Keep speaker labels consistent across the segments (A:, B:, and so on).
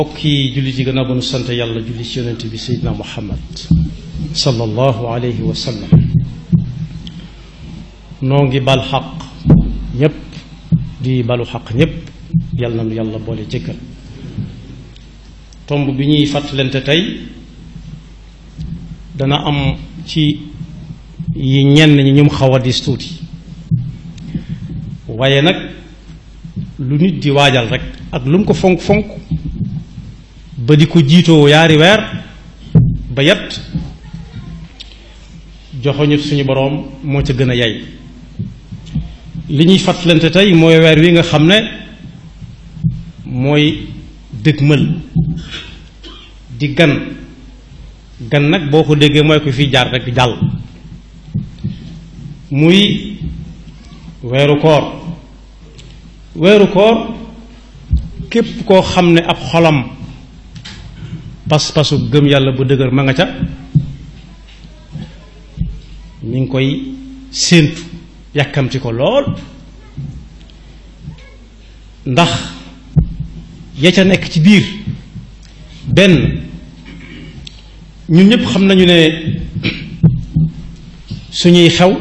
A: mbokki jullit yi gannaaw ba nu sant yàlla julli ci yonent bi seydina muhammad sallallahu alayhi wa sallam noo ngi bal xaq ñépp di balu xaq ñépp yàlla na nu yàlla boole jëkkal tomb bi ñuy fàttalante tey dana am ci yi ñenn ñi ñum xaw a dis tuuti waaye nag lu nit di waajal rek ak lu mu ko fonk fonk ba di ko jiitoo yaari weer ba yet joxoñu suñu boroom moo ca gën a yay li ñuy fàttalante tey mooy weer wi nga xam ne mooy dëgmal di gan gan nag boo ko déggee mooy ko fi jaar rek jàll muy weeru koor weeru koor képp koo xam ne ab xolam pas-pasu gëm yàlla bu dëgër ma nga ca mi ngi koy séentu yàkkamti ko lool ndax ya ca nekk ci biir benn ñun ñëpp xam nañu ne suñuy xew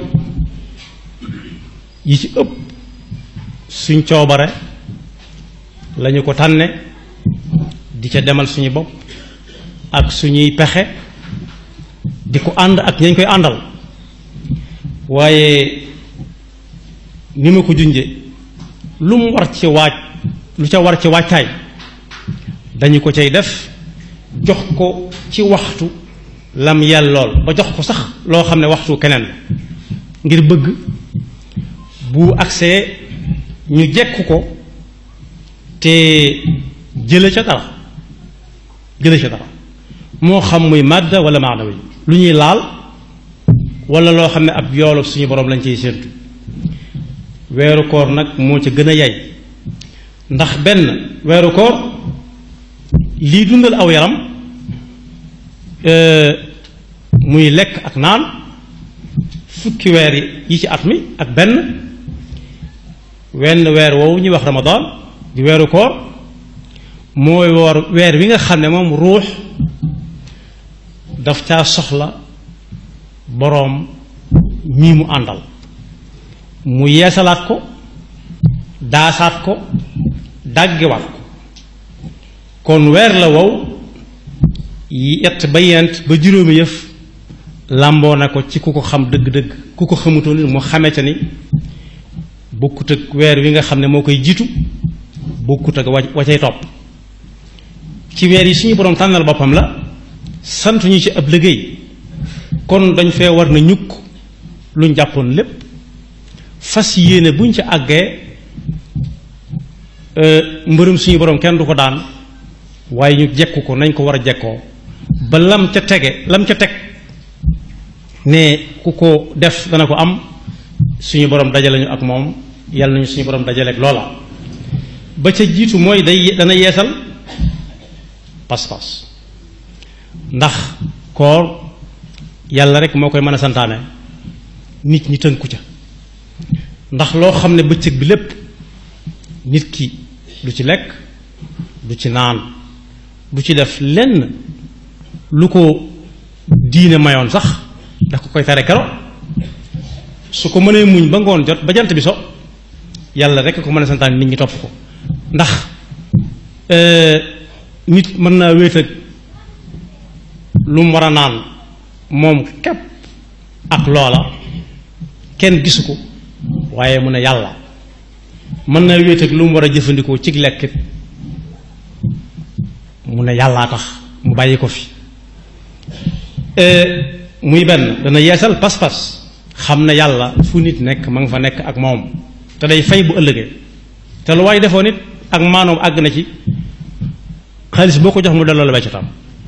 A: yi ci ëpp suñ coobare lañu ko tànne di ca demal suñu bopp ak suñuy pexe di ko ànd ak ñañ koy àndal waaye ni ma ko junje lu mu war ci waaj lu ca war ci waajtaay dañu ko cay def jox ko ci waxtu lam yellool ba jox ko sax loo xam ne waxtu keneen la ngir bëgg bu agsee ñu jekk ko te jële ca dara jële ca dara moo xam muy madda wala maanawi lu ñuy laal wala loo xam ne ab yoolu suñu borom lañ ciy séentu weeru koor nag moo ca gën a yay ndax benn weeru koor lii dundal aw yaram muy lekk ak naan fukki weer yi ci at mi ak benn wenn weer woowu ñuy wax ramadan di weeru koor mooy woor weer wi nga xam ne moom ruux daf caa soxla boroom mii mu àndal mu yeesalaat ko daasaat ko dàggiwaat ko kon weer la wow yett ba yent ba juróomi yëf làmboo na ko ci ku ko xam dëgg-dëgg ku ko xamutoon ni mu xamee ca ni bokkut ak weer wi nga xam ne moo koy jiitu bokkut ak wa wa cay topp ci weer yi suñu boroom tànnal boppam la sant ñu ci ab liggéey kon dañ fee war na ñukk luñ jàppoon lépp fas yéene buñ ci àggee mbërëm suñu boroom kenn du ko daan waaye ñu jekku ko nañ ko war a jekkoo ba lam ca tege lam ca teg ne ku ko def dana ko am suñu boroom dajale ñu ak moom yàlla nañu suñu boroom dajale ak loola ba ca jiitu mooy day dana yeesal pas-pas ndax koor yàlla rek moo koy mën a santaane nit ñi tënku ca ndax loo xam ne bëccëg bi lépp nit ki du ci lekk du ci naan du ci def lenn lu ko diine mayoon sax daf ko koy tere kero su ko mënee muñ ba ngoon jot ba jant bi so yàlla rek ko mën a santaane nit ñi topp ko ndax nit mën naa wéet ak lu mu war a naan moom képp ak loola kenn gisu ko waaye mu ne yàlla mën naa wéet ak lu mu war a jëfandikoo ci lekkit mu ne yàllaa tax mu bàyyi ko fi muy benn dana yeesal pas-pas xam ne yàlla fu nit nekk ma nga fa nekk ak moom te day fay bu ëllëgee te lu waay defoo nit ak maanoom àgg na ci xaalis boo ko jox mu delloo la weccatam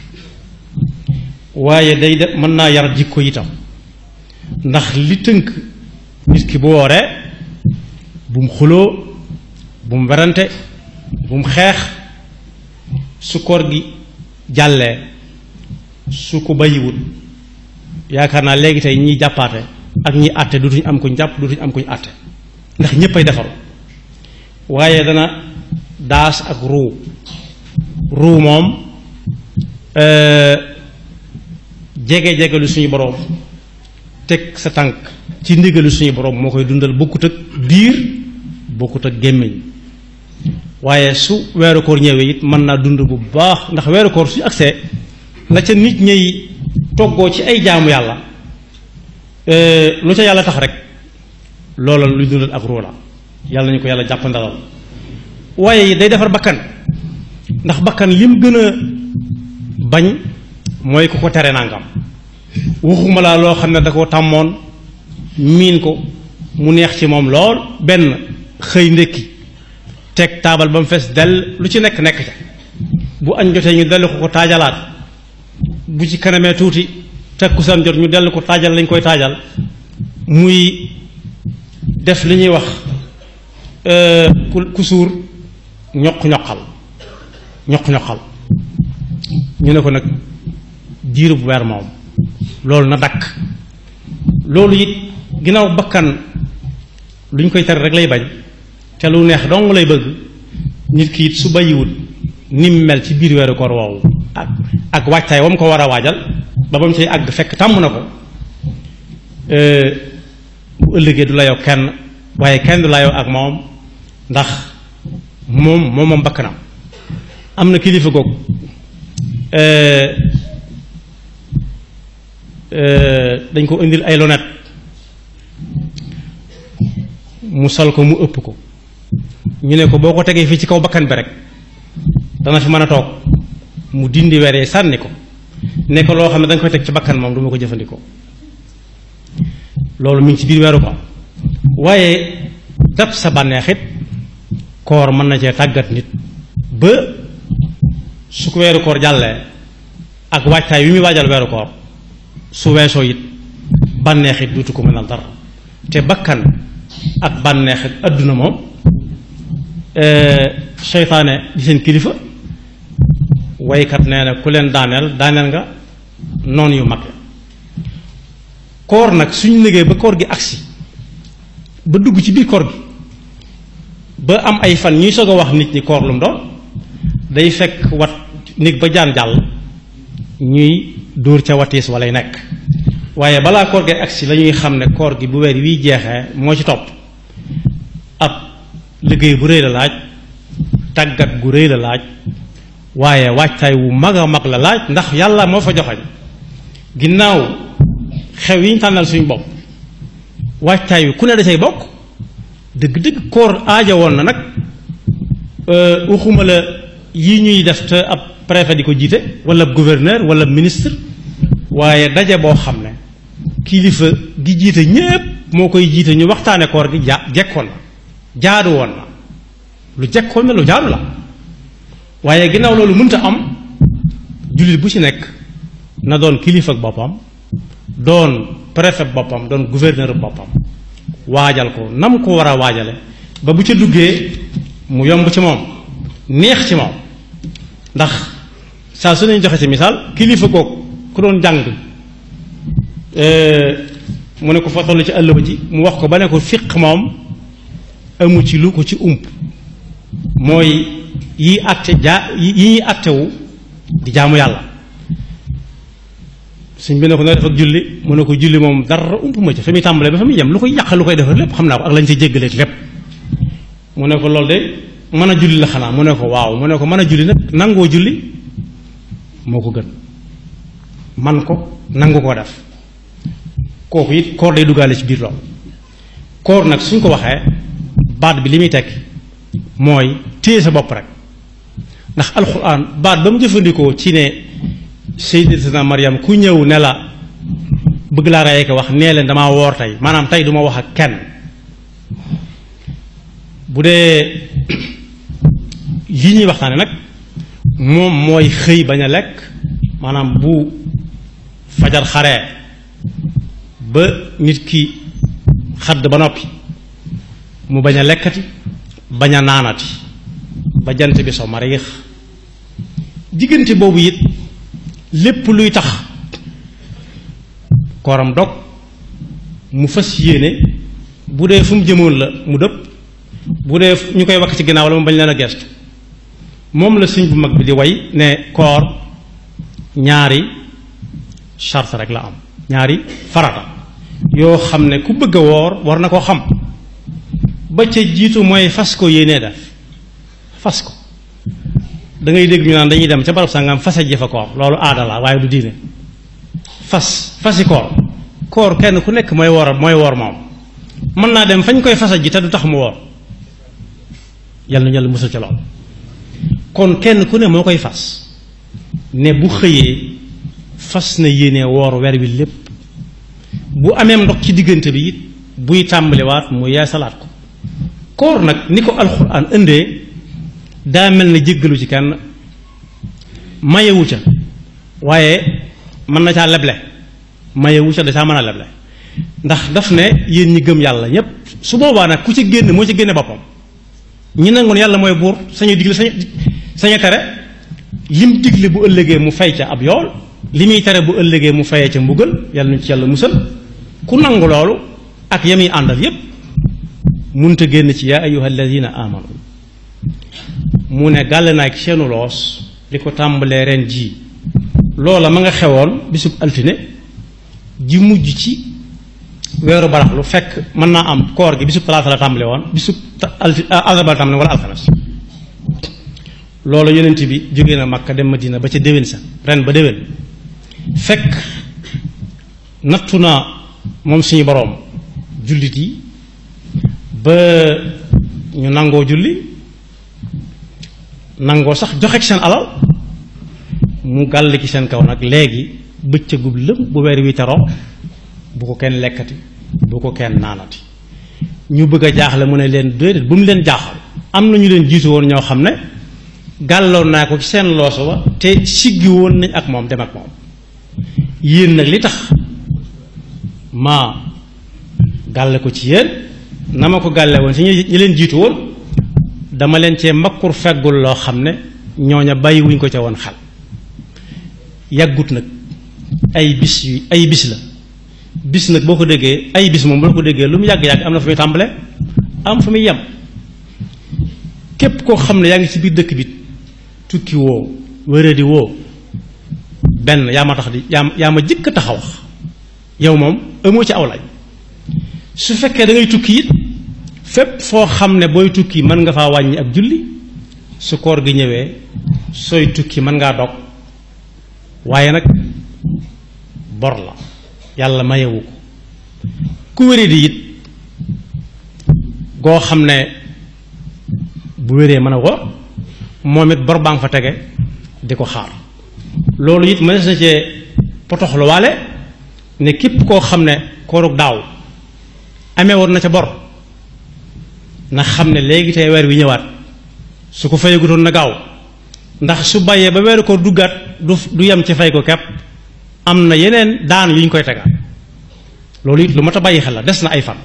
A: waaye day de mën naa yar jikko itam ndax li tënk nit ki bu wooree bu mu xuloo bu mu werante bu mu xeex su koor gi jàllee su ko bàyyiwul yaakaar naa léegi tey ñiy jàppaate ak ñi àtte dutuñ am kuñ jàpp dutuñ am kuñ àtte ndax ñépp ay defaru waaye dana daas ak ruu ruu moom jege-jege lu suñu boroom teg sa tànk ci ndigalu suñu boroom moo koy dundal bokkut ak biir bokkut ak gémmiñ waaye su weeru koor ñëwee it mën naa dund bu baax ndax weeru koor su agsee la ca nit ñay toggoo ci ay jaamu yàlla lu ca yàlla tax rek loola luy dundal ak ruu la yàlla nañu ko yàlla jàpp ndalal waaye day defar bakkan ndax bakkan lim gën a bañ mooy ku ko tere nangam waxuma laa loo xam ne da ko tàmmoon miin ko mu neex ci moom lool benn xëy ndékki teg taabal ba mu fees dell lu ci nekk nekk ca bu añ jotee ñu dellu ko ko taajalaat bu ci kanamee tuuti teg ku seen jot ñu dellu ko taajal lañ koy taajal muy def li ñuy wax ku suur ñoq ñoqal ñoq ñoqal ñu ne ko nag diiru bu weer moom loolu na dakk loolu it ginnaaw bakkan lu ñu koy tere rek lay bañ te lu neex dong lay bëgg nit ki it su bàyyiwut ni mu mel ci biir weeru koor woowu ak ak waajtaay wa mu ko war a waajal ba ba mu cay àgg fekk tàmm na ko bu ëllëgee du layoo kenn waaye kenn du layoo ak moom ndax moom moom moom bakkanam am na kilifa googu dañ ko indil ay lonet mu sol ko mu ëpp ko ñu ne ko boo ko tegee fii ci kaw bakkan bi rek dana fi mën a toog mu dindi weree sànni ko ne ko loo xam ne da nga koy teg ci bakkan moom du ma ko jëfandikoo loolu mi ngi ci biir weeru ko waaye dab sa bànneexit koor mën na cee tàggat nit ba su ko weeru koor jàllee ak waajtaay wi muy waajal weeru koor su weesoo it bànneexit duutu ko mënal dara te bakkan ak bànneexit adduna moom seytaane di seen kilifa waykat nee na ku leen daaneel daaneel nga noon yu mag koor nag suñu liggéey ba koor gi agsi ba dugg ci biir koor gi ba am ay fan ñuy soog a wax nit ñi koor lu mu doon day fekk wat nit ba jaan jàll ñuy dóor ca watiis walay nekk waaye balaa koor gi agsi la ñuy xam ne koor gi bu weer wiy jeexee moo ci topp ab liggéey bu rëy la laaj tàggat gu rëy la laaj waaye waajtaay wu mag a mag la laaj ndax yàlla moo fa joxañ ginnaaw xew yi ñu tànnal suñu bopp waajtaay wi ku ne da say bokk dëgg-dëgg koor aaja woon na nag waxuma la yi ñuy def te ab préfet di ko jiite wala gouverneur wala ministre waaye daje boo xam ne kilifa gi jiite ñépp moo koy jiite ñu waxtaane koor gi ja jekkoon na jaadu woon na lu jekkoon na lu jaadu la waaye ginnaaw loolu mënta am jullit bu ci nekk na doon kilifa ak boppam doon préfet boppam doon gouverneur boppam waajal ko nam ko war a waajale ba bu ca duggee mu yomb ci moom neex ci moom ndax saa su nañu joxe ci misaal kilifa googu ku doon jàng mu ne ko fa toll ci àll ba ji mu wax ko ba ne ko fiq moom amu ci lu ko ci ump mooy yi àtte jaa yi ñuy àttewu di jaamu yàlla suñ bi ne ko noo def ak julli mu ne ko julli moom dara ump ma ci fa muy tàmbalee ba fa muy yem lu koy yàq lu koy defar lépp xam naa ko ak lañ ci jéggaleeg lépp mu ne ko loolu de mën a julli la xanaa mu ne ko waaw mu ne ko mën a julli nag nangoo julli moo ko gën man ko nangu koo def kooku it koor day duggaale ci biir loolu koor nag suñ ko waxee baat bi li muy tekki mooy téye sa bopp rek ndax alxuraan baat ba mu jëfandikoo ci ne sayyidatuna Maryam ku ñëw ne la bëgg laa rey ko wax nee leen damaa woor tey maanaam tey duma wax ak kenn bu dee yi ñuy waxtaane nag moom mooy xëy bañ a lekk maanaam bu fajar xaree ba nit ki xadd ba noppi mu bañ a lekkati bañ a naanati ba jant bi so mariix diggante boobu it lépp luy tax kooram dog mu fas yéene bu dee fu mu jëmoon la mu dëpp bu dee ñu koy wakk ci ginnaaw la mu bañ leen a gestu moom la sëñ bu mag bi di way ne koor ñaari charte rek la am ñaari farata yoo xam ne ku bëgg a woor war na koo xam ba ca jiitu mooy fas ko yéenee def fas ko da ngay dégg ñu naan dañuy dem ca barab sangam fase ji fa koor loolu aada la waaye du diine fas fasi koor koor kenn ku nekk mooy woor mooy woor moom mën naa dem fañ koy fasa ji te du tax mu woor yal na yàlla musal ca lool kon kenn ku ne moo koy fas ne bu xëyee fas na yéene woor weer wi lépp bu amee ndox ci diggante bi it buy tàmbaliwaat mu yeesalaat ko koor nag ni ko alxuraan indee daa mel na jéggalu ci kenn mayewu ca waaye mën na caa leble mayewu ca da caa mën a leble ndax daf ne yéen ñi gëm yàlla ñépp su boobaa nag ku ci génn moo ci génne boppam ñi nangoon yàlla mooy buur sañu digle sañu sañu tere lim digle bu ëllëgee mu fay ca ab yool li muy tere bu ëllëgee mu fayee ca mbugal yàlla nu ci yàlla musal ku nangu loolu ak yami àndal yépp munta génn ci yaa ayuha alladina amanu mu ne gàll naa ci seenu loos li ko tàmbalee ren ji loola ma nga xewoon bisub altine ji mujj ci weeru baraxlu fekk mën naa am koor gi bisub talaata la tàmbale woon bisub alti àllarba la tàmbale wala alxames loolu yonent bi jógee na Makka dem Madina ba ca déwén sa ren ba déwén fekk nattu naa moom suñu boroom jullit yi ba ñu nangoo julli nangoo sax joxe ci seen alal mu gàll ci seen kaw nag léegi bëccëgub lëm bu weer wi teroo bu ko kenn lekkati bu ko kenn naanati ñu bëgg a jaaxle mu ne leen déedéet bu mu leen jaaxal am na ñu leen jiitu woon ñoo xam ne gàlloon naa ko ci seen looso ba te siggi woon nañ ak moom dem ak moom yéen nag li tax maa gàlle ko ci yéen na ma ko gàlle woon si ñi leen jiitu woon dama leen cee mbakkur feggul loo xam ne ñooña bàyyi wuñ ko ca woon xel yàggut nag ay bis yu ay bis la bis nag boo ko déggee ay bis moom boo ko déggee lu mu yàgg-yàgg am na fu muy tàmbale am fu muy yem képp koo xam ne yaa ngi ci biir dëkk bi tukki woo wéradi woo benn yaa ma tax di yaa yaa ma jëkk a taxaw wax yow moom amoo ci aw lañ su fekkee da ngay tukki it fépp foo xam ne booy tukki mën nga faa wàññi ak julli su koor gi ñëwee sooy tukki mën ngaa dog waaye nag bor la yàlla mayewu ko ku wéree di it goo xam ne bu wéree mën a wor moom it bor baa nga fa tege di ko xaar loolu it mënees na cee potoxlu waale ne képp koo xam ne koorug daaw amee woon na ca bor na xam ne léegi tey weer wi ñëwaat su ko fayagutoon na gaaw ndax su bàyyee ba weeru ko duggaat du du yem ci fay ko kepp am na yeneen daan yu ñu koy tegaat loolu it lu mat a bàyyi xel la des na ay fan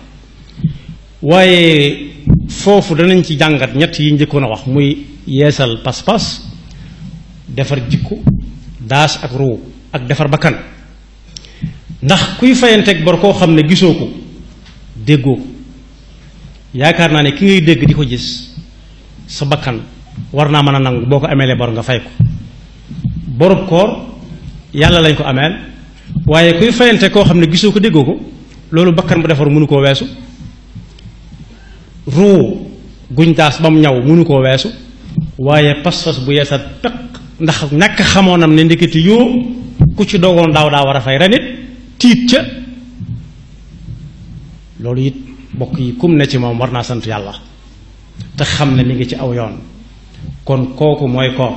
A: waaye foofu danañ ci jàngat ñett yi njëkkoon a wax muy yeesal pas-pas defar jikko daas ak ruu ak defar bakkan ndax kuy fayanteeg bor koo xam ne gisoo ko déggoo ko yaakaar naa ne ki ngay dégg di ko gis sa bakkan war naa mën a nangu boo ko ameelee bor nga fay ko borub koor yàlla lañ ko ameel waaye kuy fayante koo xam ne gisoo ko déggoo ko loolu bakkan bu defar mënu koo weesu ruu guñ daas ba mu ñaw mënu koo weesu waaye pas-pas bu yeesal peq ndax ñàkk xamoonam ne ndeketi yoo ku ci dogoon daaw daa war a fay renit tiit ca loolu it bokk yi kum ne ci moom war naa sant yàlla te xam ne mi ngi ci aw yoon kon kooku mooy koor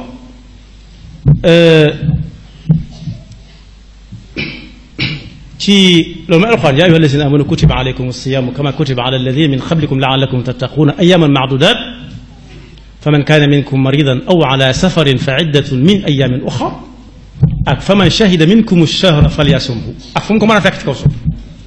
A: ci loolu mooy alxuraan yaa ayyuha allazina amanu kutiba alaykum as-siyaamu kama kutiba ala alladina min qablikum laallakum tattaquuna ayaaman maadudaat faman kaana minkum maridan aw ala safarin fa iddatun min ayaamin uxar ak faman shahida minkum ash-shahra falyasumhu ak fu mu ko mën a fekk ci kaw suuf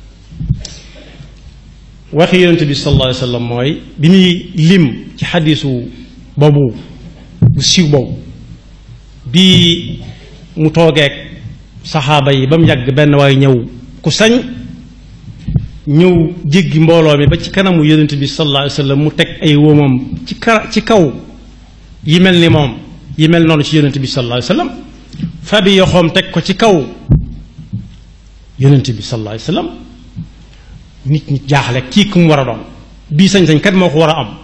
A: waxi yonent bi sallallahu alayhi wa sallam mooy bi muy lim ci xadiisu boobu bu siiw boobu bi mu toogeeg saxaaba yi ba mu yàgg benn waaye ñëw ku sañ ñëw jéggi mbooloo mi ba ci kanamu yonent bi sallallahu alayhi wa sallam mu teg ay wóomam ci ka ci kaw yi mel ni moom yi mel noonu ci yonent bi sallallahu alayhi wasallam fabi yoxoom teg ko ci kaw yonent bi sallallahu alayhi wasallam nit ñi jaaxle kii ku mu war a doon bii sañ-sañ kat moo ko war a am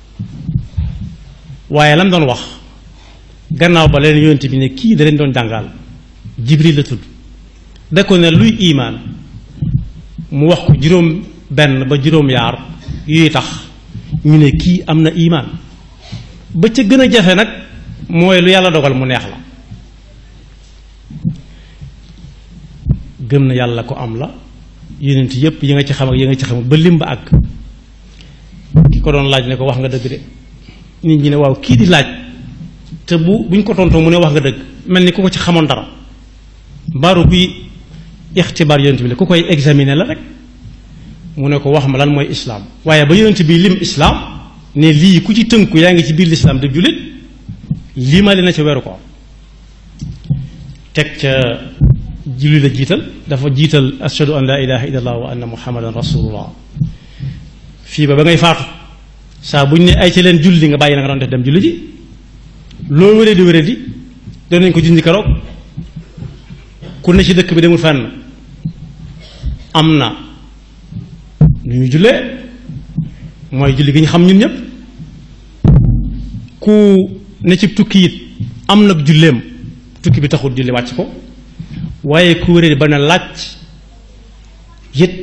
A: waaye lam doon wax gannaaw ba leen yonent bi ne kii da leen doon jàngal jibril la tudd da ko ne luy imaan mu wax ko juróom benn ba juróom yaar yuy tax ñu ne kii am na imaan ba ca gën a jafe nag mooy lu yàlla dogal mu neex la gëm na yàlla ko am la yonent yépp yi nga ci xam ak yi nga ci xam ba lim ba àgg ki ko doon laaj ne ko wax nga dëgg de nit ñi ne waaw kii di laaj te bu buñ ko tontoo mu ne wax nga dëgg mel ni ku ko ci xamoon dara mbaaru kuy ixtibaar yonent bi la ku koy examiner la rek mu ne ko wax ma lan mooy islaam waaye ba yonent bi lim islaam ne lii ku ci tënku yaa ngi ci biir lislaam de jullit lii ma na ca weeru ko teg ca julli la jiital dafa jiital ashhadu an laa ilaha illa allah wa anna muhammadan rasulullah fii ba ba ngay faatu saa bu ñu ne ay ca leen julli nga bàyyi na nga doon def dem julli ji loolu wéree di wéree di danañ ko junj keroog ku ne ci dëkk bi demul fenn am na nu ñu jullee mooy julli gi ñu xam ñun ñëpp ku ne ci tukki it am nag julleem tukki bi taxul julli wàcc ko waaye ku wéree ba ne laaj it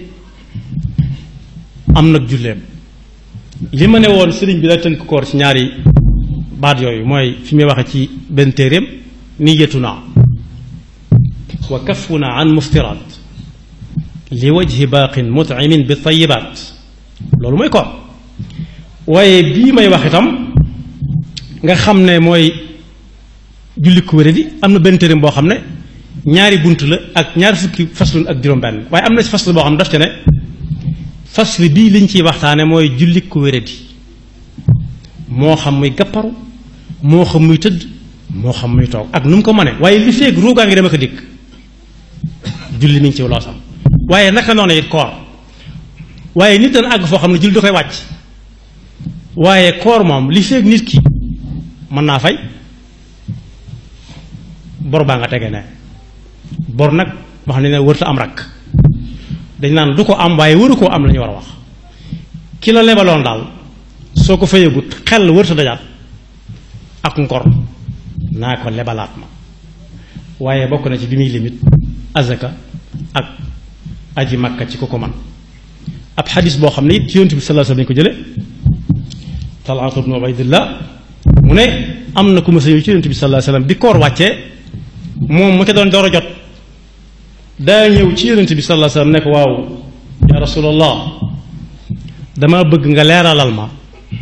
A: am nag julleem li ma ne woon sëriñ bi la tënk koor ci ñaari baat yooyu mooy fi muy waxe ci benn téeréem niyatuna wa kafuna an muftiraat li wajhi baaqin mut'imin bi tayibaat loolu mooy koor waaye bii may wax itam nga xam ne mooy julli ku wéradi am na benn téeréem boo xam ne ñaari bunt la ak ñaari fukki faslun ak juróom-benn waaye am na ci fasl boo xam ne daf ca ne fasl bii liñ ciy waxtaane mooy julli ku wéradi moo xam muy gàpparu moo xam muy tëdd moo xam muy toog ak nu mu ko mënee waaye li feeg ruugaa ngi dem ak a dikk julli mi ngi ci loosam waaye naka noonu it koor waaye nit dana àgg foo xam ne julli da koy wàcc waaye koor moom li feeg nit ki mën naa fay bor baa nga tege ne bor nag wax ne ne wërta am rakk dañ naan du ko am waaye waru koo am la ñu war a wax ki la lebaloon daal soo ko fayagut xel wërta dajaat ak ngor naa ko lebalaat ma waaye bokk na ci bi muy limit azaka ak aji makka ci ko ko man ab xadis boo xam ne it yonent bi sallallahu alayhi wasallam ko jële Talhat ibn Ubaydillah mu ne am na ku ma sa ñëw ci yonent bi sallallahu alayhi wasallam bi koor wàccee moom mu ca doon door a jot daa ñëw ci yonent bi sallallahu alayhi wasallam ne ko waaw ya rasulallah dama bëgg nga leeralal ma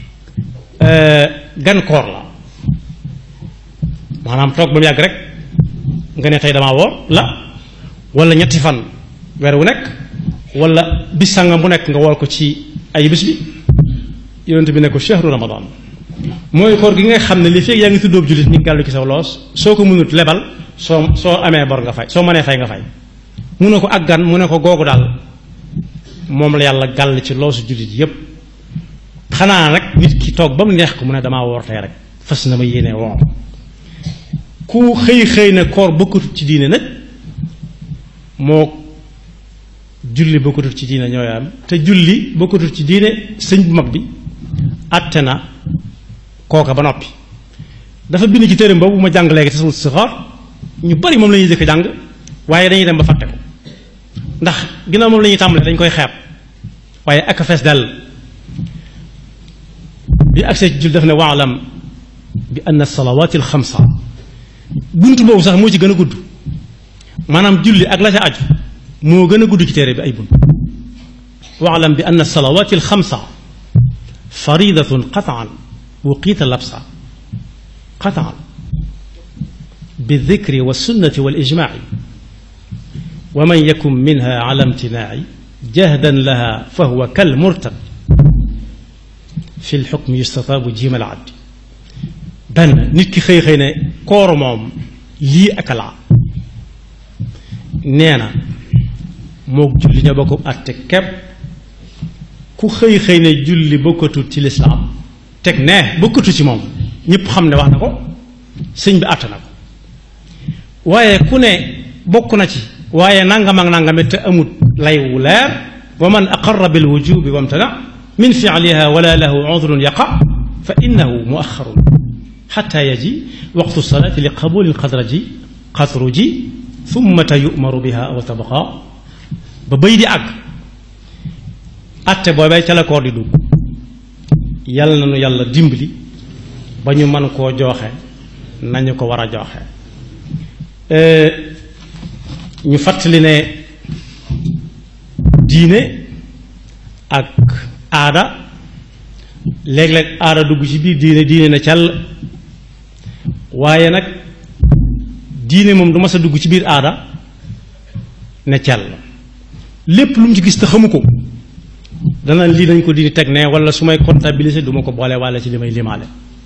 A: gan koor la maanaam toog ba mu yàgg rek nga ne tey damaa woor la wala ñetti fan weer wu nekk wala bis sàngam bu nekk nga wool ko ci ay bés bi yonent bi ne ko shahru ramadan mooy koor gi nga xam ne li fekk yaa ngi tuddoob jullit ñu gàllu ci sa loos soo ko mënut lebal soo soo amee bor nga fay soo mënee fay nga fay mu ne ko ak gan mu ne ko googu daal moom la yàlla gàll ci loosu jullit yépp xanaa nag nit ki toog ba mu neex ko mu ne damaa woor tey rek fas na ma yéene woor ku xëy xëy na koor bokkatut ci diine nag moo julli bokkatut ci diine ñooy am te julli bokkatut ci diine sëñ bu mag bi àtte na kooka ba noppi dafa bind ci téereem boobu ma jàng léegi tasawut sixaar ñu bari moom la ñuy jëkk jàng waaye dañuy dem ba fàtte ko ndax ginnaaw moom la ñuy tàmbalee dañ koy xeeb waaye ak fees dal bi agsee ci jul def ne waalam bi anna salawaati alxamsa bunt boobu sax moo ci gën a gudd maanaam julli ak la ca aju moo gën a gudd ci téere bi ay bunt waalam bi anna salawaati alxamsa faridatun qataan wuqiita labsa qataan بالذكر والسنة والإجماع ومن يكن منها على امتناع جهدا لها فهو كالمرتد في الحكم يستطاب جيم العبد benn nit ki xëy xëy ne koor moom lii ak laa nee na mook julli ña bokk àtte kepp ku xëy xëy ne julli bokkatut ci lislaam teg ne bokkatu ci moom ñëpp xam ne wax na ko sëñ bi àtt na ko waaye ku ne bokk na ci waaye nangam ak nangam te amut lay wu leer wa man aqarra bil wujubi wamtana min fi'liha wala lahu udrun yaqa fa innahu muaxarun xata yaji waqtu salaati li qabuli lxadraji xatruji thumma yu'maru biha aw tabqa ba bay di àgg atte boobee ca la koor di dugg yàlla na nu yàlla dimbali ba ñu mën koo jooxe nañu ko war a jooxe ñu fàttali ne diine ak aada léeg-léeg aada dugg ci biir diine diine na càll waaye nag diine moom du mas a dugg ci biir aada ne càll lépp lu mu ci gis te xamu ko dana lii nañ ko diine teg ne wala su may comptabiliser du ma ko boole walla ci li may limaale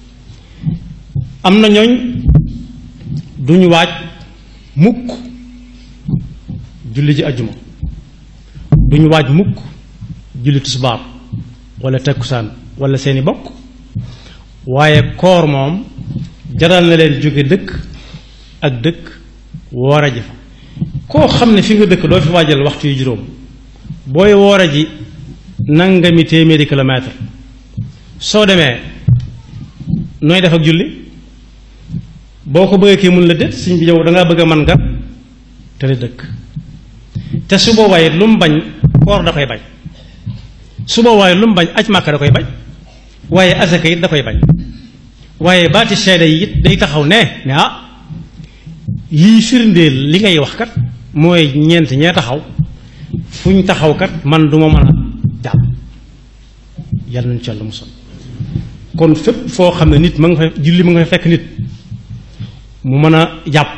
A: am na ñooñ duñu waaj mukk julli ji ajjuma duñu waaj mukk julli tisbaar wala takkusaan wala seeni bokk waaye koor moom jaral na leen jóge dëkk ak dëkk woor a ji fa koo xam ne fi nga dëkk doo fi waajal waxtu yu juróom booy woor a ji nangami téeméeri kilomètre soo demee nooy def ak julli boo ko bëggee kii mun la déet suñ bi yow dangaa bëgg a man nga te di dëkk te su boobaa it lu mu bañ koor da koy bañ su boobaa it lu mu bañ aj màkka da koy bañ waaye asaka it da koy bañ waaye baati seede yi it day taxaw ne ne ah yii firndeel li ngay wax kat mooy ñeent ñee taxaw fu ñu taxaw kat man du ma mën a jàll yàlla nañu ci yàlla musal kon fépp foo xam ne nit ma nga fa julli ma nga fa fekk nit mu mën a jàpp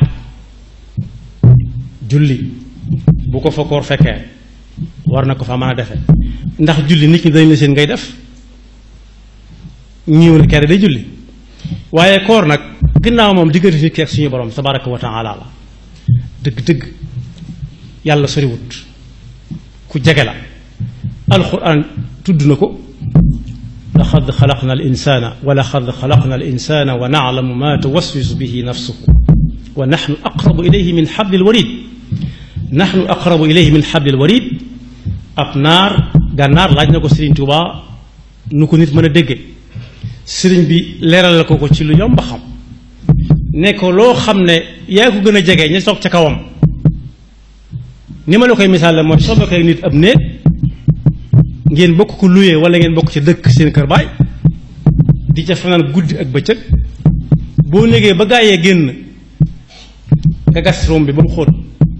A: julli bu ko fa koor fekkee war na ko fa mën a defe ndax julli nit ñi dañ la seen ngay def ñiw ne kere day julli waaye koor nag ginnaaw moom diggante nit ki ak suñu borom tabaraka wa taala la dëgg-dëgg yàlla soriwut ku jege la alquran tudd na ko laqad xalaqna al insana wa laqad xalaqna al insana wa naclamu ma tuwaswisu bihi nafsuhu wa naxnu aqrabu ilayhi min xabli lwarid naxnu aqrabu ilayhi min xabli lwarid ab naar gànnaar laaj na ko Sëriñ Tuubaa nu ko nit mën a dégge sëriñ bi leeral ko ko ci lu yomb xam ne ko loo xam ne yaa ko gën a jege ña toog ca kawam ni ma la koy misaal la mooy soo bokkee nit ab néeg ngeen bokk ko luyee wala ngeen bokk ca dëkk seen kër baay di ca fanaan guddi ak bëccëg boo négee ba gaayee génn nga gas rom bi ba mu xóot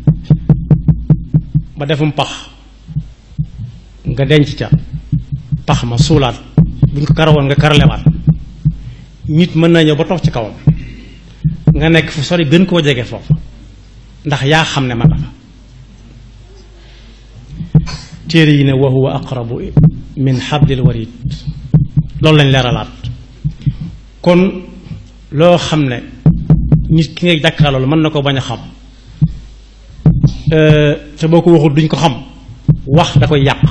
A: ba defum pax nga denc ca pax ma suulaat bu ñu ko karawoon nga karalewaat nit mën na ñëw ba toog ci kawam nga nekk fu sori gën koo jege foofu ndax yaa xam ne man dafa téere yi ne wa huwa aqrabu min xablil warid loolu lañ leeralaat kon loo xam ne nit ki ngay jàkkaarloolu mën na ko bañ a xam te boo ko waxul duñ ko xam wax da koy yàq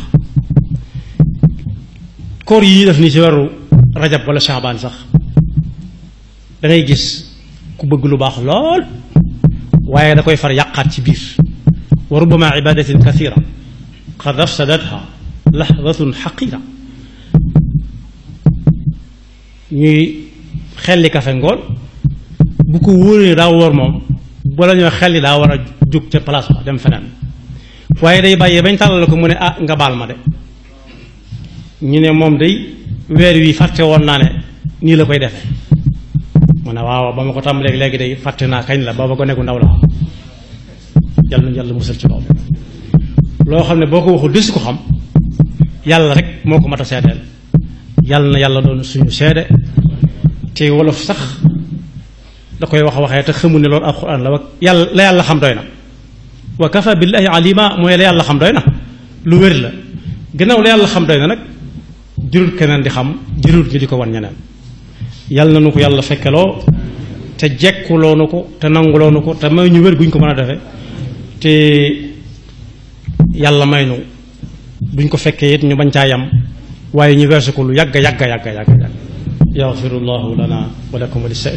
A: koor yi ñuy def nii ci weeru rajab wala shaabaan sax da ngay gis ku bëgg lu baax lool waaye da koy far yàqaat ci biir wa rubama ibadatin kathira qad afsadatha lahdatun xaqira ñuy xelli kafe ngoon bu ko wóoree daa wóor moom bala ñoo xelli daa war a jóg ca place ba dem feneen waaye day bàyyee bañ tàllal ko mu ne ah nga baal ma de ñu ne moom day weer wi fàtte woon naa ne nii la koy defee mu ne waaw ba ma ko tàmbalee léegi day fàtte naa kañ la booba ko nekku ndaw la yàlla na yàlla musal ci loolu loo xam ne boo ko waxul desu ko xam yàlla rek moo ko mat a seedeel yàlla na yàlla doon suñu seede te wolof sax da koy wax waxee te xamul ne loolu alxuraan la wa yàlla la yàlla xam doy na wa kafa billahi alima mooy la yàlla xam doy na lu wér la gannaaw la yàlla xam doy na nag jërul keneen di xam jërul ñu di ko wan ñeneen yàlla na nu ko yàlla fekkeloo te jekkuloo nu ko te nanguloo nu ko te may ñu wér guñ ko mën a defe te yàlla may nu duñ ko fekkee it ñu bañ caa yam waaye ñu weesu ko lu yàgg yàgg yàgg yàgg yàgg yaxfirullahu lana wa lakum wa li